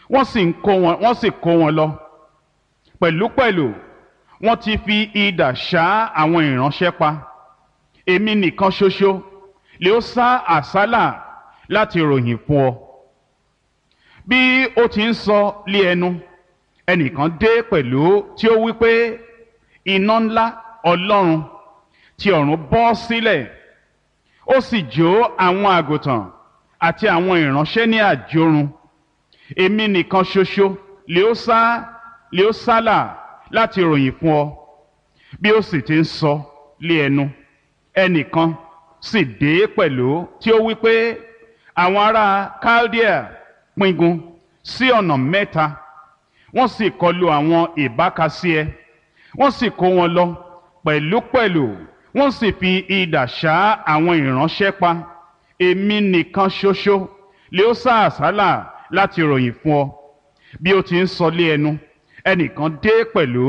wọ́n sì ń kó wọn wọ́n sì kó wọn lọ pẹ̀lúpẹ̀lú wọ́n ti fi idà ṣá àwọn ìránṣẹ́ pa èmi nìkan ṣoṣo lè ó sá àsálà láti ròyìn fún ọ bí ó ti ń sọ lé ẹnu ẹnìkan dé pẹ̀lú tí ó wí pé iná ńlá ọlọ́run tí ọ̀run bọ́ sílẹ̀ ó sì jó àwọn àgùntàn àti àwọn ìránṣẹ́ ní àjorun èmi nìkan ṣoṣo lè ó sá lè ó sálà láti ròyìn fún ọ bí ó sì ti ń sọ lé ẹnu ẹnìkan sì dé pẹ̀lú tí ó wí pé àwọn ará Chaldea pingun sí ọ̀nà mẹ́ta wọ́n sì kọlu àwọn ìbákasíẹ wọ́n sì kó wọn lọ pẹ̀lúpẹ̀lú wọ́n sì fi idà ṣá àwọn ìránṣẹ́ pa èmi nìkan ṣoṣo lè ó sá àsálà láti ròyìn fún ọ bí ó ti ń sọ lé ẹnu ẹnìkan dé pẹ̀lú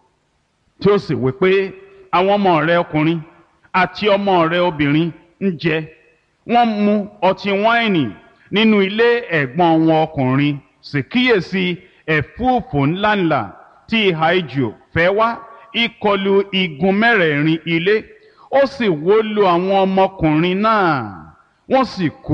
tí ó sì wí pé àwọn ọmọ rẹ ọkùnrin àti ọmọ rẹ obìnrin ń jẹ wọ́n mu ọtí wáìnì nínú ilé ẹ̀gbọ́n wọn ọkùnrin sì kíyèsí ẹ̀fúùfù ńláńlá tí ìhà ijù fẹ́ wá ìkọlù igun mẹ́rẹ̀ẹ̀rin ilé ó sì wó lu àwọn ọmọkùnrin náà wọ́n sì kú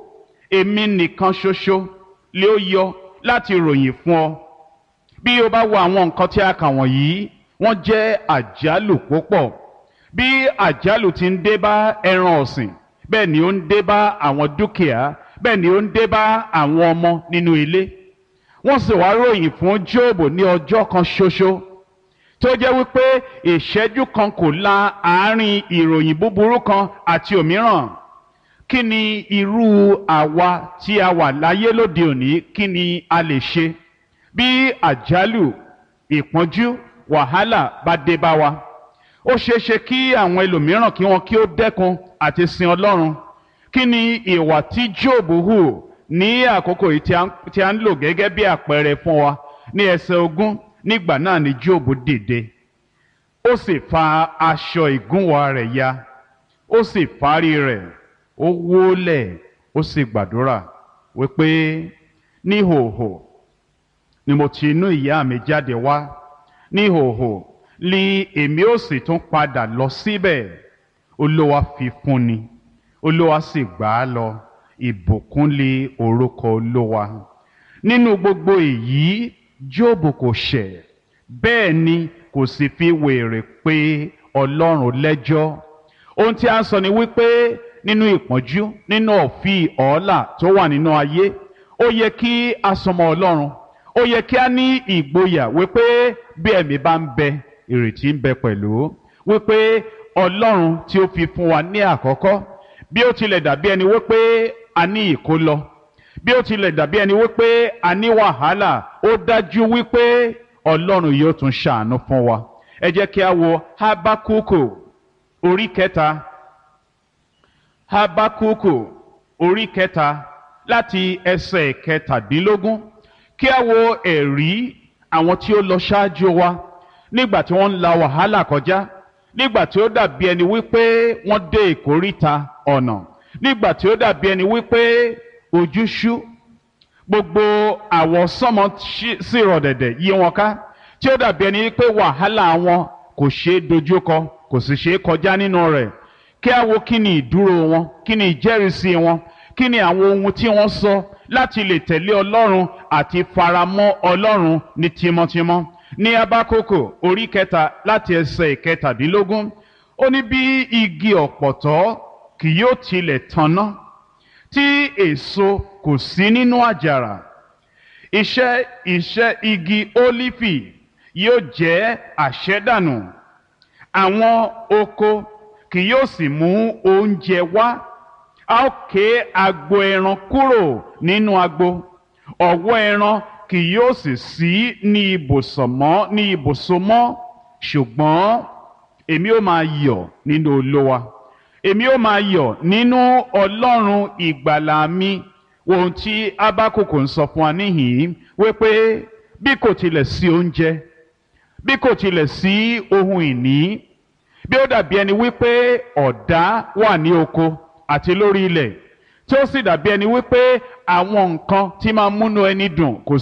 èmi nìkan ṣoṣo lé ó yọ láti ròyìn fún ọ bí o bá wo àwọn nǹkan tí a kà wọ̀nyí wọ́n jẹ́ àjálù púpọ̀ bí àjálù ti ń dé bá ẹran ọ̀sìn bẹ́ẹ̀ ni ó ń dé bá àwọn dúkìá bẹ́ẹ̀ ni ó ń dé bá àwọn ọmọ nínú ilé wọ́n sì wá ròyìn fún Jóòbù ní ọjọ́ kan ṣoṣo tó jẹ́ wípé ìṣẹ́jú kan kò la àárín ìròyìn búburú kan àti òmíràn kí ni irú àwa tí a wà láyé lóde òní kí ni a lè ṣe bí àjálù ìpọ́njú wàhálà bá dé bá wa ó ṣeé ṣe kí àwọn ẹlòmíràn kí wọn kí ó dẹ́kun àti sin Ọlọ́run kí ni ìwà tí Jóòbù hù ní àkókò yìí tí a ń lò gẹ́gẹ́ bí àpẹẹrẹ fún wa ní ẹsẹ̀ ogún nígbà náà ni Jóòbù dìde ó sì fa aṣọ ìgúnwà rẹ̀ ya ó sì fárí rẹ̀ ó wólẹ̀ ó sì gbàdúrà wípé níhòòhò ni mo ti inú ìyá mi jáde wá níhòòhò ni èmi ó sì tún padà lọ síbẹ̀ olúwa fi fún ni olúwa sì gbà á lọ ìbùkún lé orúkọ olúwa nínú gbogbo èyí jóòbù kò ṣẹ̀ bẹ́ẹ̀ ni kò sì fi wèrè pé ọlọ́run lẹ́jọ́ ohun tí a ń sọ ni wípé nínú ìpọ́njú nínú ọ̀fì ọ̀ọ́là tó wà nínú ayé ó yẹ kí a sọmọ ọlọ́run ó yẹ kí a ní ìgboyà wípé bí ẹ̀mí bá ń bẹ ìrètí ń bẹ pẹ̀lú wípé ọlọ́run tí ó fi fún wa ní àkọ́kọ́ bí ó tilẹ̀ dàbí ẹni wípé a ní ìkólọ bí ó tilẹ̀ dàbí ẹni wípé a ní wàhálà ó dájú wípé ọlọ́run yóò tún ṣàánú fún wa ẹ jẹ́ kí a wo habakuku orí kẹta habakuku orí kẹta láti ẹsẹ̀ kẹtàdínlógún kí a wo ẹ̀rí àwọn tí ó lọ ṣáájú wa nígbà tí wọ́n ń la wàhálà kọjá nígbà tí ó dàbí ẹni wípé wọ́n dé ìkóríta ọ̀nà nígbà tí ó dàbí ẹni wípé ojú ṣú gbogbo àwọ̀ sánmọ̀ sì rọ̀ dẹ̀dẹ̀ yí wọn ká tí ó dàbí ẹni wípé wàhálà wọn kò ṣeé dojúkọ kò sì ṣeé kọjá nínú rẹ̀ kí a wo kí ni ìdúró wọn kí ni ìjẹ́rìísí wọn kí ni àwọn ohun tí wọ́n sọ láti lè tẹ̀lé ọlọ́run àti faramọ́ ọlọ́run ní tímọ́tímọ́ ní abákòkò orí kẹta láti ẹsẹ̀ ìkẹtàdínlógún ó ní bí igi ọ̀pọ̀tọ́ kì yóò tilẹ̀ tanná tí èso kò sí nínú àjàrà iṣẹ́ iṣẹ́ igi ólífì yóò jẹ́ àṣẹ́dànù àwọn oko kì yóò sì mú oúnjẹ wá a ó ké agbo ẹran kúrò nínú agbo ọ̀wọ́ ẹran kì yóò sì sí ní ibùsọ̀ mọ́ ní ibùsọ̀ mọ́ ṣùgbọ́n èmi ó máa yọ̀ nínú olówa èmi ó máa yọ̀ nínú ọlọ́run ìgbàlà mi ohun tí abákòkò ń sọ fún wa níhìn-ín wípé bí kò tilẹ̀ sí oúnjẹ bí kò tilẹ̀ sí ohun ìní bí ó dàbí ẹni wípé ọ̀dá wà ní oko àti lórí ilẹ̀ tí ó sì dàbí ẹni wípé àwọn nǹkan tí máa múnú ẹni dùn kò